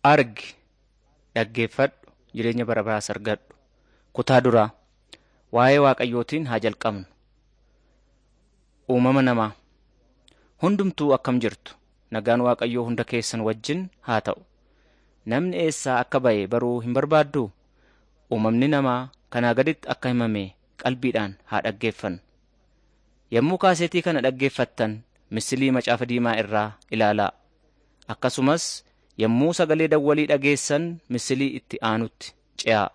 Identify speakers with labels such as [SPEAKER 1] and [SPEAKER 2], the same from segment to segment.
[SPEAKER 1] argi, dhaggeeffadhu, jireenya bara baraas argadhu. Kutaa duraa waa'ee Waaqayyootiin haa jalqabnu. Uumama namaa hundumtuu akkam jirtu nagaan Waaqayyoo hunda keessan wajjin haa ta'u. Namni eessaa akka ba'e baruu hin barbaadduu? Uumamni namaa kanaa gaditti akka himame qalbiidhaan haa dhaggeeffannu. Yommuu kaaseetii kana dhaggeeffattan misilii macaafa diimaa irraa ilaalaa. Akkasumas yommuu sagalee dawwalii dhageessan misilii itti aanutti ce'aa.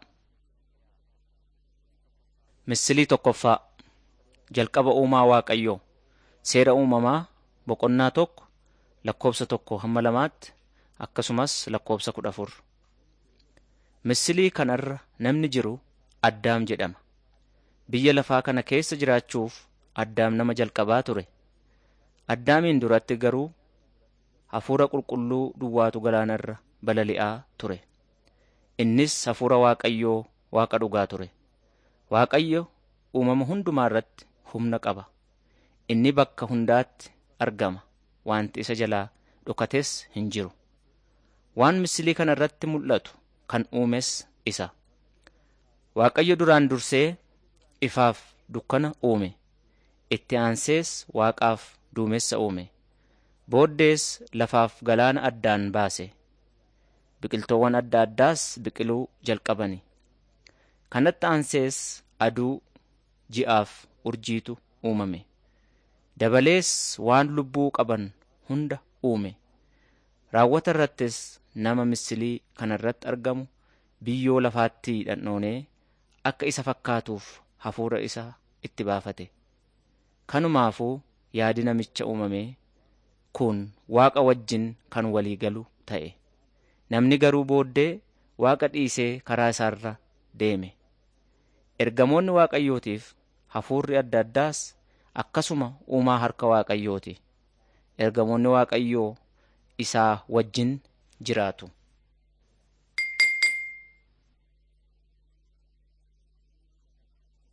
[SPEAKER 1] Misilii tokkoffaa jalqaba uumaa Waaqayyoo seera uumamaa boqonnaa tokko lakkoobsa tokko hamma lamaatti akkasumas lakkoobsa kudha afur. Misilii kanarra namni jiru Addaam jedhama. Biyya lafaa kana keessa jiraachuuf Addaam nama jalqabaa ture. Addaamiin duratti garuu hafuura qulqulluu duwwaatu galaanarra balali'aa ture. Innis hafuura Waaqayyoo Waaqa dhugaa ture. Waaqayyo uumama hundumaa irratti humna qaba. Inni bakka hundaatti argama. Wanti isa jalaa dhokates hin jiru. Waan misilii kana irratti mul'atu kan uumes isa. Waaqayyo duraan dursee ifaaf dukkana uume. Itti aansees waaqaaf duumessa uume. Booddees lafaaf galaana addaan baase. Biqiltoowwan adda addaas biqiluu jalqabani. Kanatti aansees aduu ji'aaf urjiitu uumame. Dabalees waan lubbuu qaban hunda uume. Raawwata irrattis nama misilii kana irratti argamu biyyoo lafaatti dhandhoonee akka isa fakkaatuuf hafuura isaa itti baafate. Kanumaafuu yaadi namicha uumamee kun waaqa wajjin kan walii galu ta'e. Namni garuu booddee waaqa dhiisee karaa isaarra deeme. Ergamoonni Waaqayyootiif hafuurri adda addaas akkasuma uumaa harka Waaqayyooti. Ergamoonni Waaqayyoo isaa wajjin jiraatu.